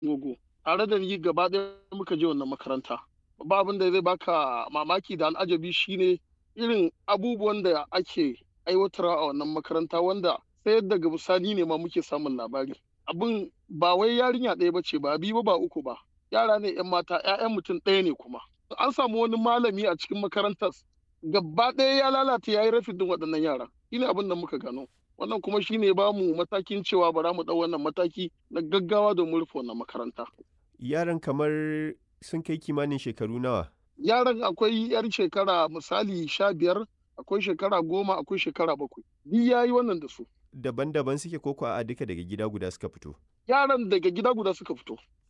gogo tare da ni gaba ɗaya muka je wannan makaranta ba abin da zai baka mamaki da al'ajabi shine irin abubuwan da ake aiwatarwa a wannan makaranta wanda sai daga bisani ne ma muke samun labari abin ba wai yarinya ɗaya bace ba biyu ba uku ba yara ne yan mata 'ya'yan mutum ɗaya ne kuma an samu wani malami a cikin makarantar gaba ɗaya ya lalata ya yi rafin din waɗannan yara shine abin da muka gano wannan kuma shine ba mu matakin cewa bara mu ɗau wannan mataki na gaggawa domin rufe wannan makaranta Yaran kamar sun kai kimanin shekaru nawa? yaran akwai yar shekara misali sha biyar akwai shekara goma akwai shekara bakwai duk ya yi wannan da su Daban-daban suke koko a duka daga gida guda suka fito. yaran daga gida guda suka fito